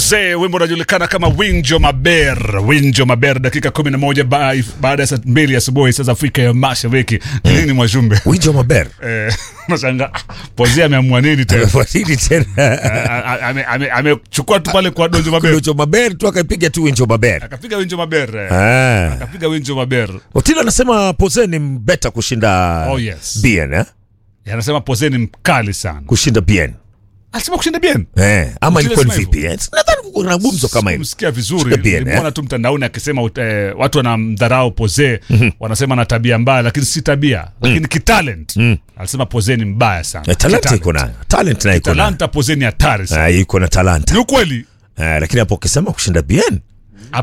Pose, wimbo unajulikana kama Winjo Maber. Winjo Maber, dakika kumi na moja ba- baada ya saa mbili asubuhi saa za Afrika ya Mashariki. Ni Nini mwajumbe? Winjo Maber. Eh, Nashangaa ah, Pose ameamua nini tena? Wasili tena. A- a- ame- ame- Amechukua tu pale kwa Donjo Maber, Winjo Maber tu akaipiga tu Winjo Maber. akapiga Winjo Maber, eh. Ah. akapiga Winjo Maber. Otilo anasema Pose ni mbeta kushinda Oh, yes. Bien, eh? Anasema Pose ni mkali sana. Kushinda Bien. Alisema kushinda bien. Eh, ama Otilo ilikuwa ni sema vipi? Eh? Nadhani kuna gumzo kama hilo. Kumsikia vizuri, Kushinda bien, nilimwona eh? tu mtandaoni akisema eh, watu wanamdharau Pose, wanasema na tabia mbaya, lakini si tabia, lakini kitalent. Alisema Pose ni mbaya sana. Eh, Talanta Kitalent. iko nayo. Talent nayo iko nayo. Talanta Pose ni hatari sana. Ah, iko na talanta. Ni ukweli. Eh, lakini hapo ukisema kushinda Bien,